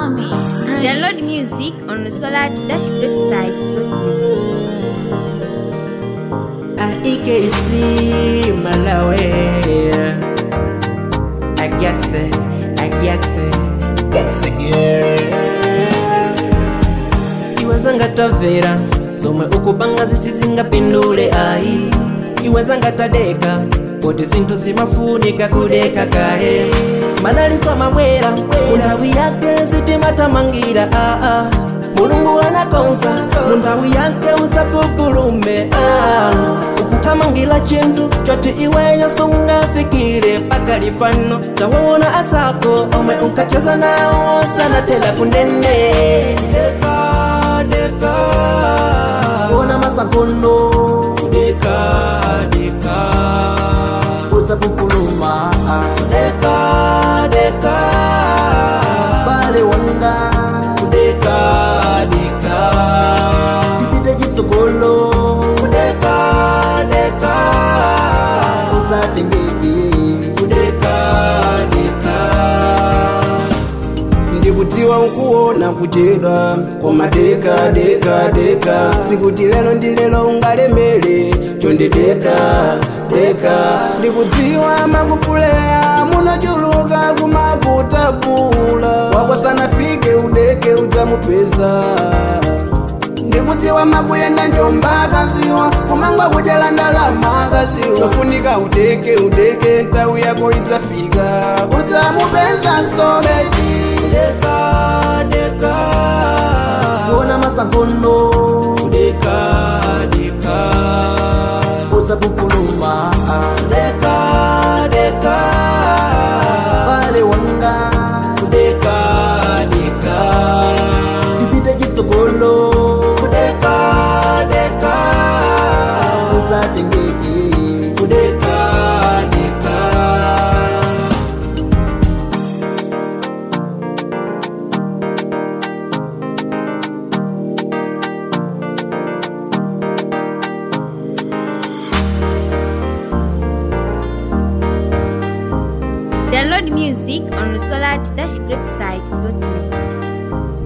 Mommy. Download music on the Solar Dash website. AIKC Malawi Agyakse Agyakse Gyakse Iwezanga tavera zomwe ukupanga zisizingapindule ayi iwezanga tadeka poti zinthu zimafunika kudeka kahe manaliso mabwera munthawi yake sitimatamangira aa mulungu anakonza munthawi yake usapupulume aa ukutamangira chinthu choti iweyo sungafikire pakali pano tawawona asako omwe unkacheza nawo sanatela kundende deka deka ona masakono deka deka usapupuluma deka deka bale wanga deka deka tipite chitsogolo deka deka usatengeke deka deka ndikutiwa ukuona kuchedwa koma deka deka deka sikuti lero ndi lero ungalemere chondedeka deka ndikudziwa makupuleya munachuluka kumakutapula wakosanafike udeke udzamupeza ndikudziwa makuyenda njomba kaziwa kumangwa kudyala ndalama kaziwa chofunika udeke udeke nthawi yako idzafika udzamupeza sobeji deka deka ona masakono deka deka usapupuluma deka deka bale wanga deka deka tipite chitsogolo deka deka usatengeke deka deka Download music on the Solar Dash website.